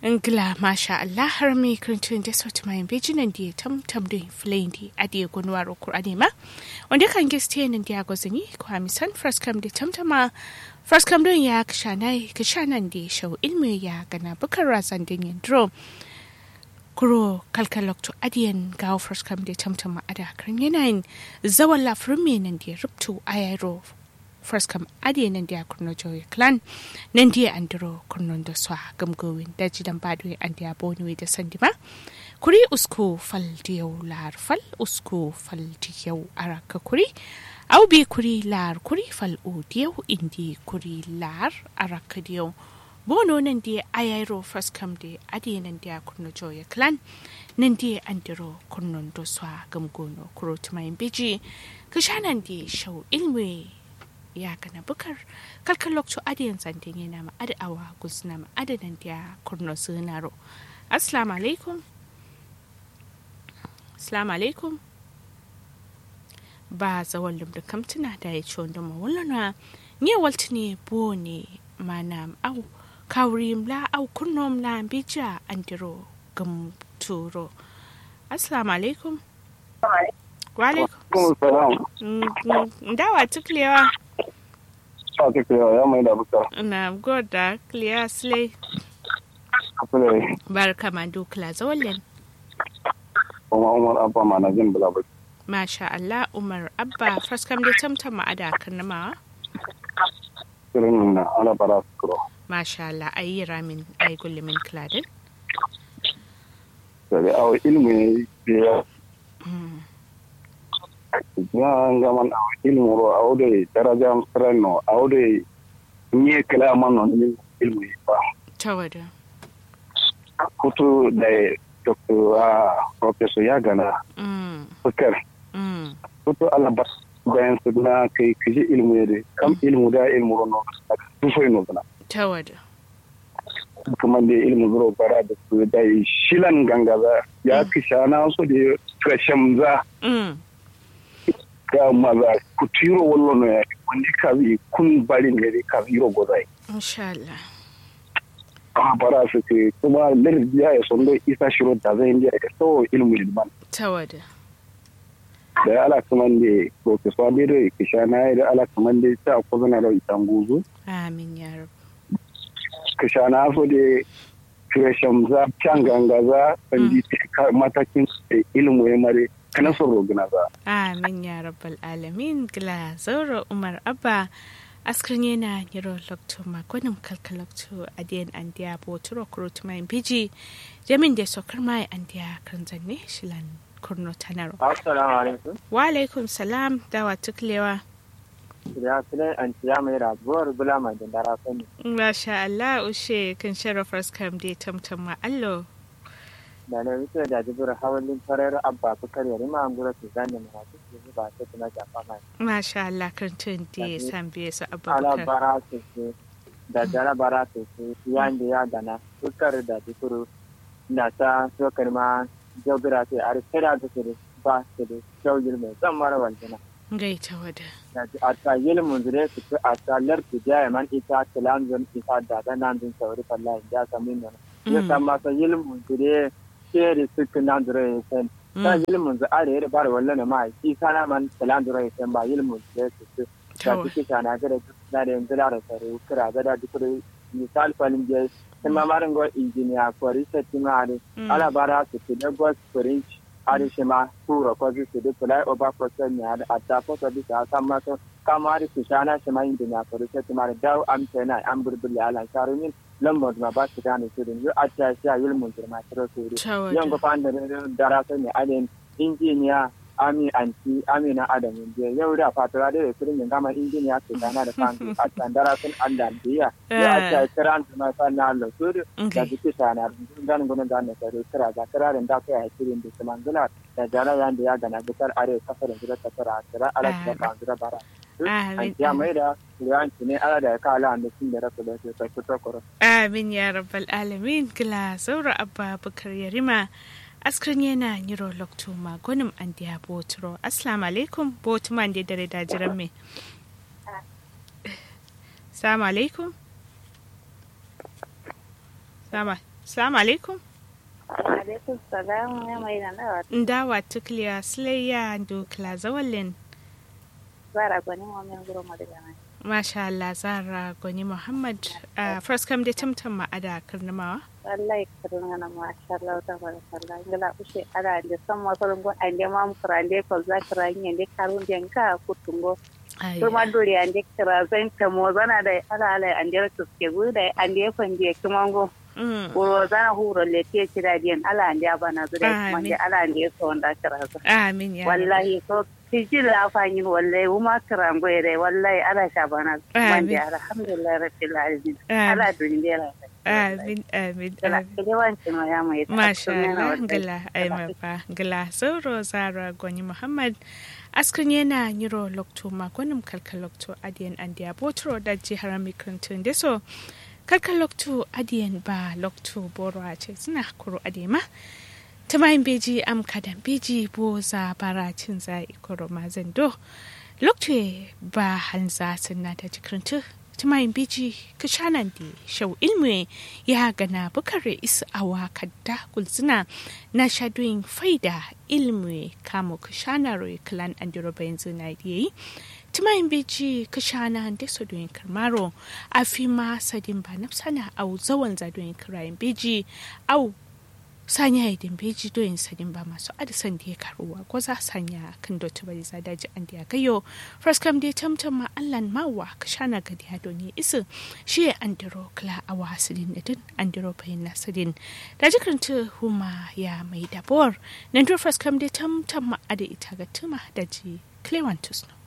Ngla masha Allah har mi kirintun da sauti mai bejinan da tam tam da filayin da adiye gunwar Kur'ani ma wanda kan giste nan da gozini ko amisan fraskam da tamtama fraskam don ya kishanai kishanan da shau ilmi ya gana bukar razan din yandro kuro kalkalokto adiyan gawo fraskam da tamtama ada kan yanayin zawan lafirin mai nan da rubtu ayaro first kam ade nan dia kurno joy clan nan dia andro kurnon da swa gamgowin da jidan badwe an dia boni da sandima kuri usku fal diyau lar fal usku fal diyau araka kuri au bi kuri lar kuri fal o diyau indi kuri lar araka diyau bono nan dia ayairo first kam de ade nan dia kurno joy clan nan dia andro kurnon da swa gamgono kuro tumayin biji kashanan di shau ilmi ya kana bukar kalkan lokacin adiyan zantin yana ma adawa gusna ma adadan da kurno sunaro assalamu alaikum assalamu alaikum ba zawon lumda kamtuna da ya ci wanda mawulana ne walti ne bo ne mana au kawri mla au kurno mla bija andiro gam turo assalamu alaikum wa alaikum dawa tuklewa a ta kira ya mai da buka. Na goda kliya sile. Kafin Barka ma dukla zawalin. kuma Umar Abba ma na jin bula baki. Masha Allah Umar Abba faskam da tamtama a da karnama. Kirin na ala bara su kuro. Masha Allah ayi ramin ayi gullumin kladin. Sai awo ilmi ya ya ngaman awo ilmu ro awo de daraja freno awo de nye kala man non ni ilmu ba. Tawada. Kutu da Dr. ah, Professor Yagana Mm. Bukar. Mm. Kutu ala bas bayan su na kai kiji ilmu ya de kam ilmu da ilmu ro no. Tufai no bana. Tawada. kuma da ilimin zuro bara da su da shilan gangaza ya kisha na so da kashem za Mm. ga maza ku tiro wallo no ya wani ka bi kun bari ne da ka biro gozai Insha Allah. a bara su ke kuma lir ya ya son da isa shiro da zai indiya ka so ilimin ilman Tawada. da ala kuma da professor da da kisha na da ala kuma da ta ko zana da itan guzu Amin ya rab. kisha na so da kashem za can gangaza sandi matakin ilimin ya mare kana son rogina za Amin ya rabbal alamin gila zaura Umar Abba askrin yana yiro lokto makonin kalkalokto adiyan andiya boturo kurut mai biji jamin da sokar mai andiya kan zanne shilan kurno tanaro Assalamu alaikum. wa alaikum salam dawa tuklewa Ya sile an tiya mai rabuwar bula mai da dara sani. masha Allah ushe kan sharafar skam da tamtam ma allo Da na wuce da jibir hawalin farar abba bukar yari ma an gura su zane mai wasu su ba ta tuna jafa mai. masha Allah kan tun da san biye su Ala abubakar bara su su da jara bara su su yan da ya gana bukar da jikuru na ta sokar ma jobira su a rikira da su ba su da shaugil mai zan mara waljina. gaita wada a ta yilmun zure su fi a ta larki jaya man ita tilan zon ita da da nan zon sauri fallahi ya sami nuna. Ya san masa yilmun zure sheri suku nan zure ya san. Ta yilmun zu are yare bara wallan ma shi sana man tilan zure ya san ba yilmun zure su fi. Da su kita na gada na da yanzu da sare kira gada duk da misal falin je sun mamarin go injiniya ko research ma are ala bara su fi da gos french ari shima kuro ko bi su de fly over process ne ada atta ko to bi ta samma to kamari su shana shima indi na ko se timare daw am tena am burbuli ala sharumin lambo ma ba su dane su din atta sha yul mun ma tro su ri yan go pande dara so ne alen injiniya ami anti amina adamu je yau da fatura da firin yin gama injiniya su kana da kan atta dara sun Allah biya ya atta kiran ma fa na Allah su da duk sana dan gudun da ne sai kira ga kirarin da kai hakirin da kuma zula da jara yan da ya gana bitar are kafarin da ta fara kira ala da kan zura bara an ya mai da yanci ne ala da ka ala da sun da rasu da su sai fito koro amin ya rabbal alamin kila saura abba bukar yarima askrin yana niro lokto magonim an diya boturo assalamu alaikum botuman da dare da jiran me assalamu alaikum sama Assalamu alaikum. alaikum salam ya mai da nawa Ndawa tukliya silayya dukla zawalin. zara gwani wa min guro madaga mai Masha Allah Zara Gwani Muhammad uh, first come da tamtam ma'ada karnamawa. wallahi kadun ngana ma sha Allah ta fara sallah ngala ushe ala de samma farin go ande mam kurande ko za kiranye ande karun den ka kutungo Ai, kuma dole ande kira zan ta mo zana da ala ala ande tuske guda ande fande kumango mm, Uro zana huro le tie kira dien ala ande abana zure kuma Amin. ande ala ande so nda kira zo Amin ya. wallahi so tiji la fanyi wallahi uma kirango ere wallahi ala shabana Amin. mande alhamdulillah rabbil alamin Amin. ala dundera Amin, amin, Kala amin. kelewanci ma ya mai Masha tattun yana Allah, wallahi. gila ai mafa, gila sauro Zara Gwani Muhammad. Askan yana nyiro lokto magonim kalkal lokto adiyan andiya botro da jihar mikrantun deso. Kalkal lokto adiyan ba lokto boro a ce suna kuro adema. Tamayin beji am kadan beji bo za bara cin za ikoro mazan do. Lokto ba hanza sunna ta jikrantu. Tamayin beji kashanan di shau ilmi ya gana bukare isa awa kadda kulzina na shadoyin faida ilmi kamo kashana roi kalan andiro bayan zina yi. Tumayin beji kashana da sodoyin karmaro a fi ma sadin ba nafsana au zawan zadoyin kirayen beji au sanya idin beji doyin sadin ba masu adisan da ya karuwa ko za sanya kan dotu bari za daji an da ya gayo fraskam da tamtam ma allan mawa ka shana gadi ya doni isu shi ya andiro kla a wasilin da din andiro bayin nasidin da jikin huma ya mai dabor nan to fraskam da tamtam ma ada ita ga tuma da ji klewantus no